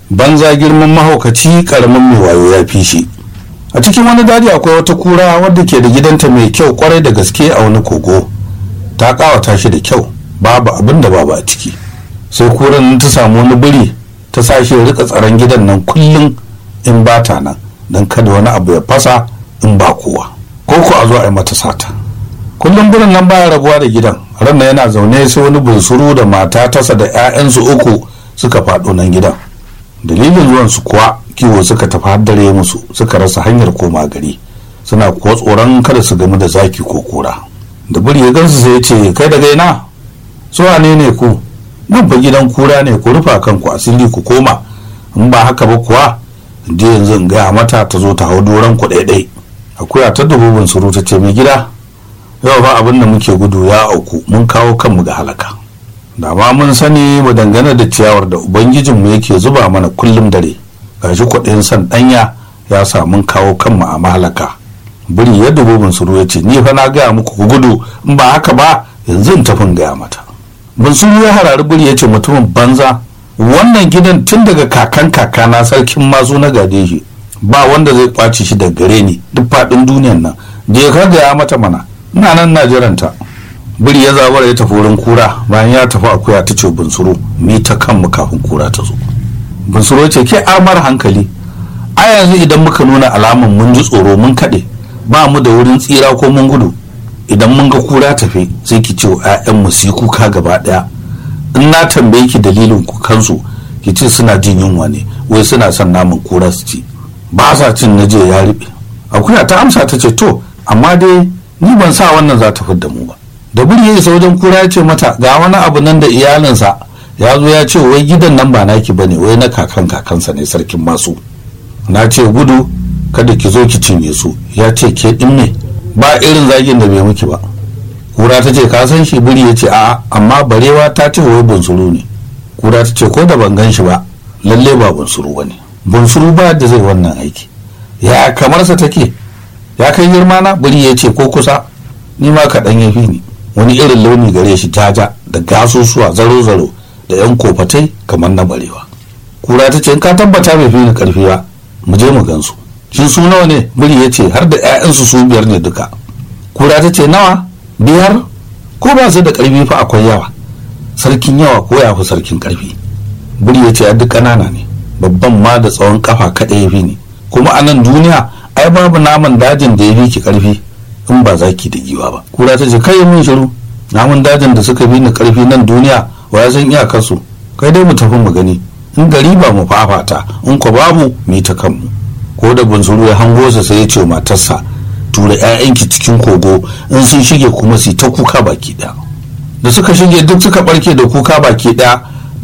banza girman mahaukaci karamin mai wayo ya fi shi a cikin wani daji akwai wata kura wadda ke da gidanta mai kyau kwarai da gaske a wani kogo ta kawata shi da kyau babu abin da babu a ciki sai kuran ta samu wani biri ta sashi ya rika tsaron gidan nan kullum in ba ta nan don kada wani abu ya fasa in ba kowa ko ko a zo a yi mata sata kullum birin nan baya rabuwa da gidan ran yana zaune sai wani bunsuru da mata tasa da 'ya'yansu uku suka faɗo nan gidan dalilin zuwansu kuwa kiwo suka tafi haddare musu suka rasa hanyar koma gari suna kuwa tsoron kada su gamu da zaki ko kura da biri ya gansu sai ya ce kai daga ina su ne ne ku nan fa gidan kura ne ku rufa kanku asiri ku koma in ba haka ba kuwa je yanzu in gaya mata ta zo ta hau doron ku ɗaiɗai akuya ta dubu bunsuru ta ce mai gida yau ba abin da muke gudu ya auku mun kawo kanmu ga halaka da ma mun sani mu dangane da ciyawar da ubangijinmu yake zuba mana kullum dare gashi kuɗin san ɗanya ya sa mun kawo kanmu a mahalaka biri ya dubu bunsuru ya ce ni fa na gaya muku ku gudu in ba haka ba yanzu in tafin gaya mata bunsuru ya harari biri ya ce mutumin banza wannan gidan tun daga kakan kakana sarkin masu na gade shi ba wanda zai kwace shi daga gare ni duk faɗin duniyan nan je ka gaya mata mana ina nan na jiranta biri ya zabara ya tafi wurin kura bayan ya tafi akuya ta ce bunsuru mi ta kanmu kafin kura ta zo bunsuru ce ke amar hankali a yanzu idan muka nuna alaman mun ji tsoro mun kaɗe ba mu da wurin tsira ko mun gudu idan mun ga kura tafe sai ki ce wa mu su yi kuka gaba ɗaya in na tambaye ki dalilin kukansu ki ce suna jin yunwa ne wai suna son naman kura su ci ba sa cin na je ya riɓe akuya ta amsa ta ce to amma dai ni ban sa wannan za ta fidda mu ba da buri ya isa wajen kura ya ce mata ga wani abu nan da iyalinsa ya zo ya ce wai gidan nan ba naki bane wai na kakan kakansa ne sarkin masu na ce gudu kada ki zo ki cinye su ya ce ke din ne ba irin zagin da bai miki ba kura ta ce ka san shi buri ya ce a'a amma barewa ta ce wai bunsuru ne kura ta ce ko da ban gan shi ba lalle ba bunsuru bane bunsuru ba da zai wannan aiki ya kamarsa take ya kai girma na buri ya ce ko kusa ni ma kaɗan ya fi ni wani irin launi gare shi jaja da gasusuwa zaro-zaro da yan kofatai kamar na barewa kura ta ce in ka tabbata bai fi ni karfi ba mu je mu gansu shi su nawa ne biri ya ce har da 'ya'yansu su biyar ne duka kura ta ce nawa biyar ko ba su da karfi fa akwai yawa sarkin yawa ko ya fi sarkin karfi biri ya ce a duk ƙanana ne babban ma da tsawon kafa kaɗai ya fi ni kuma a nan duniya ai babu naman dajin da ya fi ki karfi in ba zaki da giwa ba kura ta ce kai min shiru namun dajin da suka bi ni karfi nan duniya wa ya san iyakarsu kai dai mu tafi mu gani in gari ba mu fafata in ko babu mu ta kanmu ko da bunsuru ya hango sa sai ya ce matarsa tura ƴaƴanki cikin kogo in sun shige kuma su ta kuka baki ɗaya da suka shige duk suka barke da kuka baki ɗaya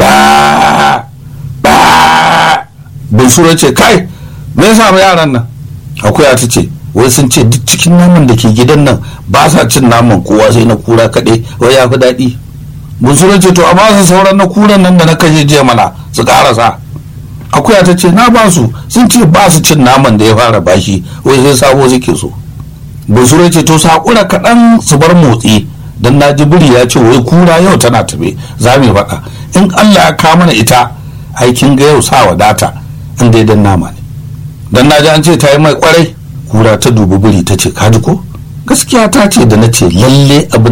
ba ba bunsuru ce kai me yasa yaran nan akuya ta ce wai sun ce duk cikin naman da ke gidan nan ba sa cin naman kowa sai na kura kaɗai wai ya fi daɗi bunsuran ce to a ba su sauran na kuran nan da na kashe jiya mana su ƙarasa akuya ta ce na ba su sun ce ba su cin naman da ya fara bashi wai sai sabo suke so bunsuran ce to saƙura kaɗan su bar motsi don na ji biri ya ce wai kura yau tana tafe za mu faɗa in allah ya kawo mana ita aikin ga yau sa wadata in dai dan nama ne dan na ji an ce ta yi mai kwarai kura ta dubi biri ta ce kaji ko gaskiya ta ce da na ce lalle abin